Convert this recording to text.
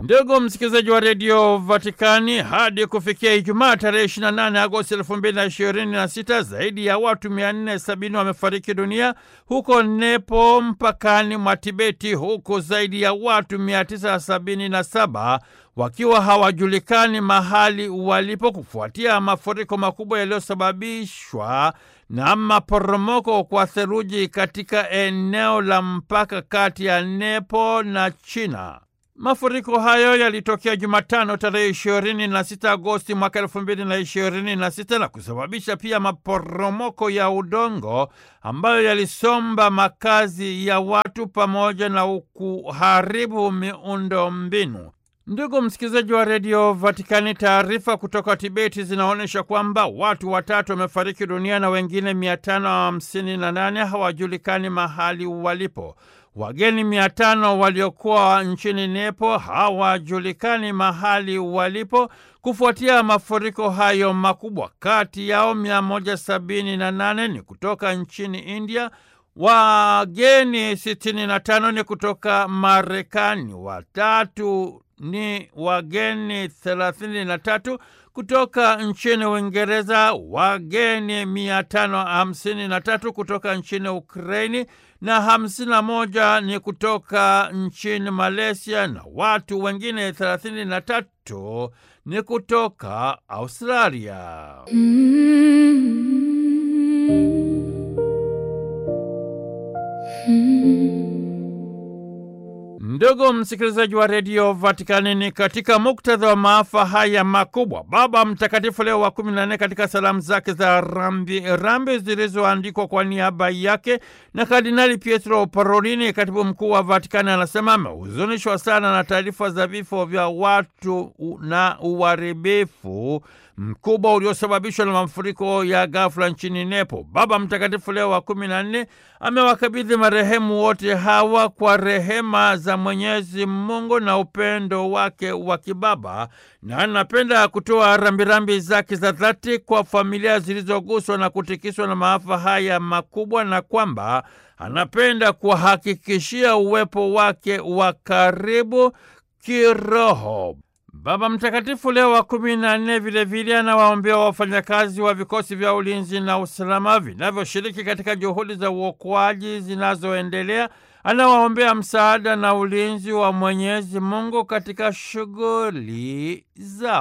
Ndugu msikilizaji wa redio Vatikani, hadi kufikia Ijumaa tarehe 28 Agosti 2026 zaidi ya watu 470 wamefariki dunia huko Nepo, mpakani mwa Tibeti, huku zaidi ya watu 977 wakiwa hawajulikani mahali walipo kufuatia mafuriko makubwa yaliyosababishwa na maporomoko kwa theluji katika eneo la mpaka kati ya Nepo na China. Mafuriko hayo yalitokea Jumatano tarehe ishirini na sita Agosti mwaka elfu mbili na ishirini na sita na kusababisha pia maporomoko ya udongo ambayo yalisomba makazi ya watu pamoja na kuharibu miundo mbinu. Ndugu msikilizaji wa redio Vatikani, taarifa kutoka Tibeti zinaonyesha kwamba watu watatu wamefariki dunia na wengine mia tano hamsini na nane hawajulikani mahali walipo. Wageni mia tano waliokuwa nchini Nepo hawajulikani mahali walipo kufuatia mafuriko hayo makubwa. Kati yao mia moja sabini na nane ni kutoka nchini India, wageni sitini na tano ni kutoka Marekani, watatu ni wageni thelathini na tatu kutoka nchini Uingereza, wageni mia tano hamsini na tatu kutoka nchini Ukraini na hamsini na moja ni kutoka nchini Malaysia na watu wengine thelathini na tatu ni kutoka Australia. Ndugu msikilizaji wa redio Vatikani, ni katika muktadha wa maafa haya makubwa, Baba Mtakatifu Leo wa kumi na nne katika salamu zake za rambi rambi zilizoandikwa kwa niaba yake na Kardinali Pietro Parolini, katibu mkuu wa Vatikani, anasema amehuzunishwa sana na taarifa za vifo vya watu na uharibifu mkubwa uliosababishwa na mafuriko ya ghafla nchini Nepo. Baba Mtakatifu Leo wa kumi na nne amewakabidhi marehemu wote hawa kwa rehema za Mwenyezi Mungu na upendo wake wa kibaba, na anapenda kutoa rambirambi zake za dhati kwa familia zilizoguswa na kutikiswa na maafa haya makubwa, na kwamba anapenda kuwahakikishia uwepo wake wa karibu kiroho. Baba Mtakatifu Leo wa kumi na nne vilevile anawaombea wafanyakazi wa vikosi vya ulinzi na usalama vinavyoshiriki katika juhudi za uokoaji zinazoendelea. Anawaombea msaada na ulinzi wa Mwenyezi Mungu katika shughuli zao.